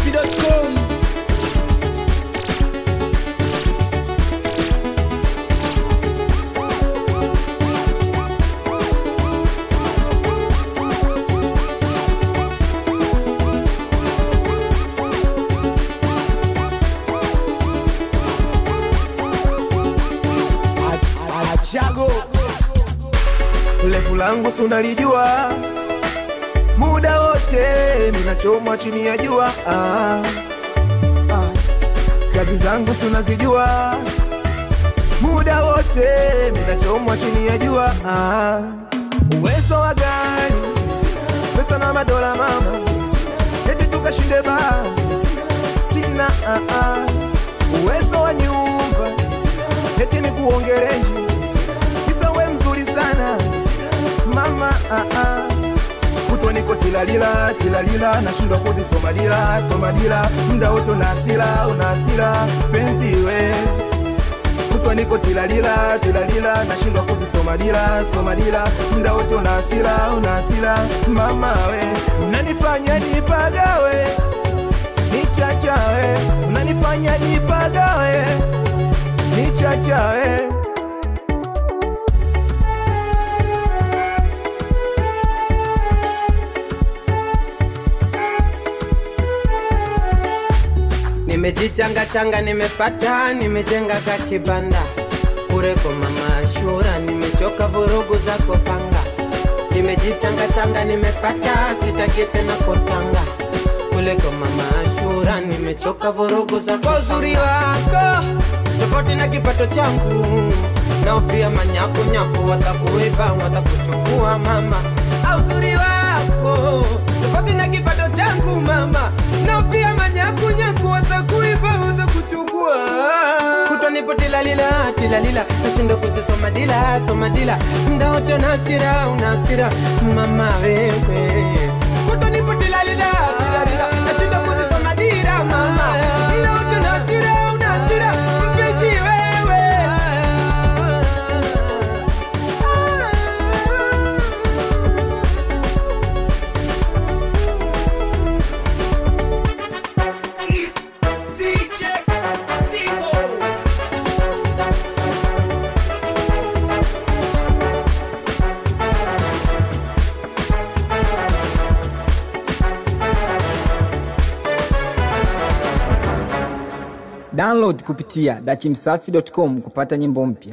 dachimsafi.com Achago Refu langu sunalijua, muda wote ninachomwa chini ya jua. Ah, ah. Kazi zangu sunazijua, muda wote ninachomwa chini ya jua. Ah, uwezo wa gari, pesa na madola mama, eti tukashinde baa, sina ah, ah. uwezo wa nyumba, eti ni kuongereji kisa we mzuri sana mama ah, ah. kutwa niko tilalila tilalila nashindwa kuzisoma dila soma dila mda wote una hasira una hasira penzi we kutwa niko tilalila tilalila nashindwa kuzisoma dila soma dila mda wote una hasira una hasira mama we unanifanya nipagawe nichachawe unanifanya nipagawe nichachawe Nimejichanga changa, nimepata, nimejenga ka kibanda kure kwa mama Ashura, nimechoka vurugu za kupanga. Nimejichanga changa, nimepata, sitaki tena kutanga kule kwa mama Ashura, nimechoka vurugu za kwa uzuri wako tofauti na kipato changu, naofia manyaku nyaku, watakuiba watakuchukua mama, au uzuri wako tofauti na kipato changu mama, naofia manyaku nyaku, watakuiba watakuchukua kutwa nipo tilalila tilalila, nashinda kuzisoma dila soma dila, mda wote una hasira una hasira mama wewe, kutwa nipo tilalila tilalila, nashinda kuzisoma dila mama, mda wote una hasira una hasira mpenzi wewe download kupitia dachimsafi.com kupata nyimbo mpya